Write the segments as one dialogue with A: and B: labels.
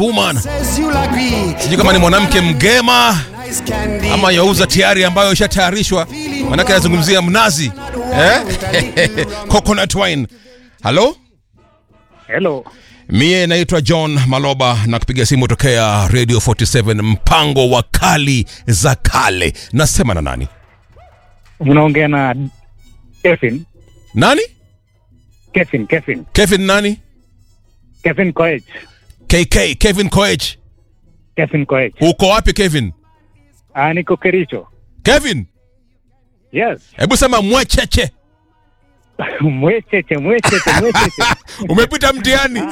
A: woman. Sijui kama ni mwanamke mgema ama yauza tayari ambayo ishatayarishwa, manake anazungumzia mnazi eh? coconut wine. Halo,
B: Hello.
A: mie naitwa John Maloba na kupiga simu tokea Radio 47 mpango wa kali za kale. Nasema na nani?
B: Unaongea na Kevin.
A: Nani?
B: Kevin, Kevin.
A: Kevin nani?
B: Kevin Koech.
A: KK, Kevin Koech.
B: Kevin Koech.
A: Uko wapi Kevin?
B: Ah, niko Kericho.
A: Kevin,
B: Yes.
A: hebu sema mwecheche.
B: mwecheche, mwecheche, mwecheche.
A: Umepita mtihani.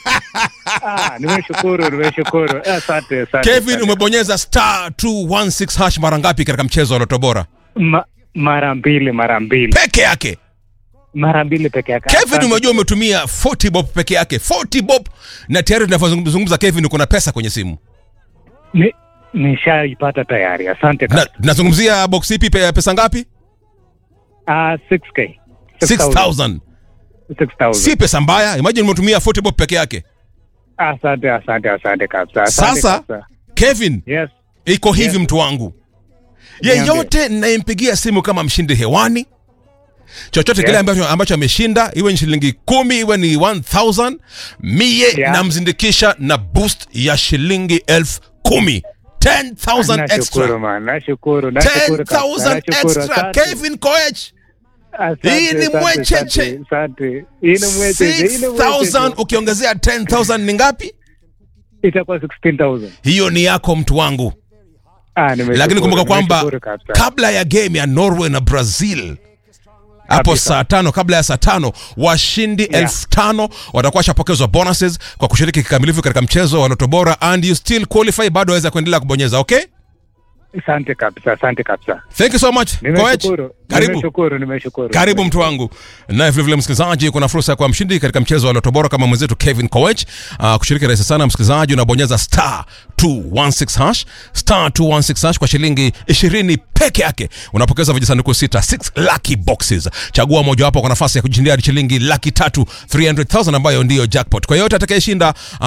B: ah, nimeshukuru, nimeshukuru. Asante, asante.
A: Kevin,
B: asante.
A: umebonyeza star 216 hash mara ngapi katika mchezo wa Loto Bora?
B: Ma, mara mbili, mara mbili.
A: Peke yake.
B: Mara mbili peke yake.
A: Kevin,
B: Asante.
A: umejua umetumia 40 bob peke yake. 40 bob na tayari tunavyozungumza Kevin uko na pesa kwenye simu.
B: Ni, nishaipata tayari. Asante.
A: Na nazungumzia box ipi pe- pesa ngapi?
B: Ah, 6k.
A: 6000.
B: 6000.
A: Si pesa mbaya. Imagine umetumia 40 bob peke yake.
B: Asante, asante, asante kabisa. Asante
A: Sasa
B: kabisa.
A: Kevin,
B: Yes.
A: iko hivi
B: Yes.
A: mtu wangu.
B: Niambie.
A: Yeyote ninayempigia simu kama mshindi hewani chochote
B: Yes.
A: kile ambacho, ambacho ameshinda iwe ni shilingi kumi iwe ni 1000 mie
B: Yeah.
A: namzindikisha na boost ya shilingi elfu kumi 10000
B: Nashukuru
A: extra
B: man, nashukuru, nashukuru kabisa,
A: 10000
B: nashukuru,
A: extra
B: asante.
A: Kevin Koech
B: Asante,
A: Hii ni
B: asante,
A: mwecheche.
B: asante, asante. Hii ni mwecheche, hii ni
A: 6000
B: mwecheche.
A: ukiongezea 10000 ni ngapi
B: Itakuwa 16,000.
A: hiyo ni yako mtu wangu
B: Ah, nimeshukuru,
A: lakini kumbuka kwamba
B: nimeshukuru kabisa.
A: kabla ya game ya Norway na Brazil hapo
B: Kabisa.
A: saa tano kabla ya saa tano washindi
B: Yeah.
A: elfu tano watakuwa washapokezwa bonuses kwa kushiriki kikamilifu katika mchezo wa Loto Bora and you still qualify bado waweza kuendelea kubonyeza okay
B: Asante kabisa, asante kabisa.
A: thank you so much Koech
B: Nimeshukuru,
A: karibu
B: nimeshukuru, nimeshukuru.
A: karibu mtu wangu naye vilevile msikilizaji kuna fursa ya kuwa mshindi katika mchezo wa Loto Bora kama mwenzetu Kevin Koech uh, kushiriki rahisi sana msikilizaji unabonyeza star 216 hash star 216 hash kwa shilingi 20 peke yake unapokeza vijisanduku sita 6 lucky boxes chagua mojawapo kwa nafasi ya kujishindia hadi shilingi laki tatu 300000 ambayo ndiyo jackpot kwa yote atakayeshinda uh,